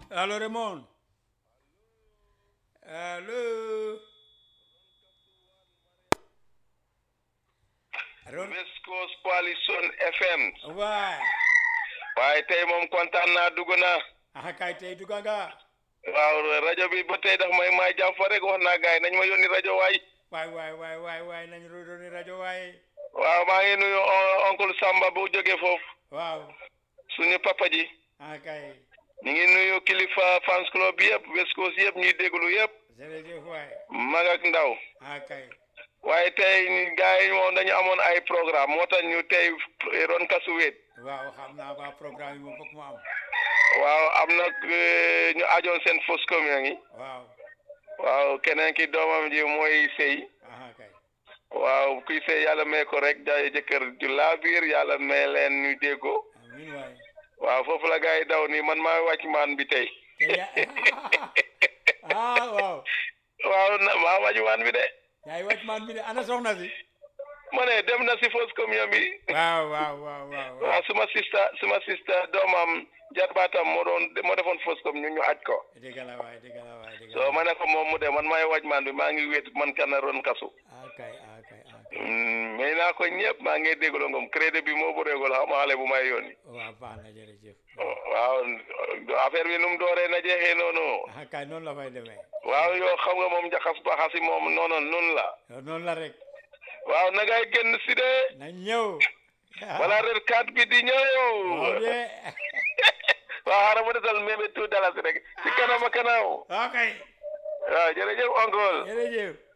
Allo Raymond. Allo. Ron West Coast Coalition FM waay. waaye tey moom kontaan naa dugg naa ah kay tey dugg nga. waaw rajo bi ba tey daf may may jàmm fa rek wax naa gars yi nañ ma yónni rajo waay waay waay waay waay waay nañu doon rajo waay. waaw maa ngi nuyu on- oncle Samba bu jógee foofu waaw. suñu papa ji ah kay. ñu ngi nuyu kilifa fans club yëpp West Coast yëpp ñuy déglu yëpp jërëjëf waay. mag ak ndaw ah kay. waaye tey ni gars yi moom dañu amoon ay programme moo tax ñu tey ron kasu wéet waaw xam naa ba programme yi moom foog mu am. waaw am na eh, ñu ajoon seen fausse commune yi waaw. waaw keneen ki doomam ji mooy sëy ah kay. waaw kuy sëy yàlla may ko rek jaay jëkkër ju laa biir yàlla may leen ñu déggoo amiin waay. waaw foofu la gars yi daw nii man maa wàcc maan bi tey te ya ah waaw. waaw na maa wàcc maan bi de yaay wàcc man mi de ana soxna si. ma ne dem na si fausse commune bi waaw waaw waaw waaw. waaw suma sista suma sista doomam jarbaatam moo doon moo defoon fausse commune ñu ñu aj ko dëgg la waay dëgg la waay dëgg la so ma ne ko moom mu de man maay wàcc maan bi maa ngi wéet man kana ron kasu ah kay ah kay ah kay. Mm, may naa ko ñëpp maa ngi déglu ngom crédit bi moo bëreegul xam xale bu may yónni waaw baax na jërëjëf. waaw affaire bi nu mu dooree na jeexee noonu ah kay noonu la fay demee. waaw yow xam nga moom jaxas baxasi moom noonu noonu la yow noonu la rek. waaw na ngay génn si de na ñëw. wala red card bi di ñëw waaw de. waaw xaaral ma desal mébé tout dalasi rek ci kanam a kanam ok. waaw jërëjëf oncle jërëjëf.